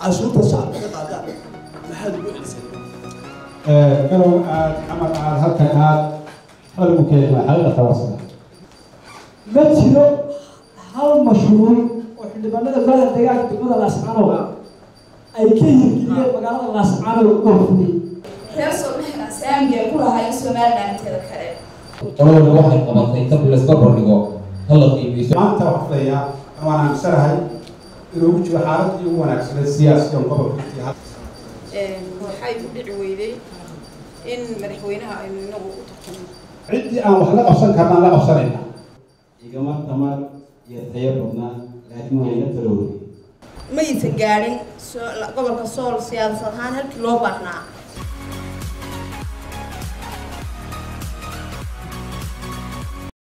cashuurta shacabka ka qaadaan maxaad ugu celisay garow aad camar aad halkan aad halagu keenay xaalada tawaasula ma jiro hal mashruuc oo xildhibaanada golaha deegaanka degmada laascaanow ay ka hirgeliyeen magaalada laascaanow oo fuliyey reer soomaalina saamiga ku lahaayeen somaliland inteeda kale qolada waxay qabatay tab layska bardhigo hala qiimeyso maanta waxaan filayaa waan aaminsanahay inuu ugu jiro xaaladii ugu wanaagsaneed siyaasiyan gobolka iyo hadda waxay u dhici weyday in madaxweynaha aynu inagu u tartamo ciddii aan wax la qabsan karnaan la qabsanayna igama tamar iyo tayo badnaa laakiin way la talowday maysan gaadhin gobolka sool siyaasad ahaan halkii loo baahnaa